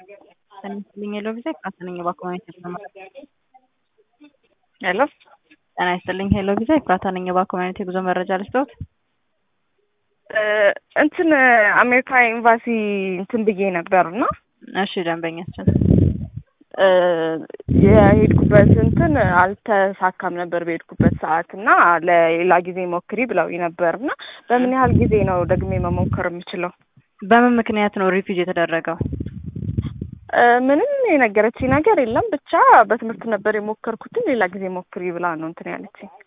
ይስጥልኝ ሄሎ ቪዛ ኤፍራታ ነኝ የባኮመኔት የተሰማ ሄሎ ጤና ይስጥልኝ ሄሎ ቪዛ ኤፍራታ ነኝ የባኮመኔት የጉዞ መረጃ ልስጥዎት? እንትን አሜሪካ ኤምባሲ እንትን ብዬ ነበር እና እሺ ደንበኛችን የሄድኩበት እንትን አልተሳካም ነበር በሄድኩበት ሰዓት እና ለሌላ ጊዜ ሞክሪ ብለው ነበር እና በምን ያህል ጊዜ ነው ደግሜ መሞከር የምችለው? በምን ምክንያት ነው ሪፊውጅ የተደረገው? ምንም የነገረችኝ ነገር የለም። ብቻ በትምህርት ነበር የሞከርኩትን ሌላ ጊዜ ሞክሪ ብላ ነው እንትን ያለችኝ።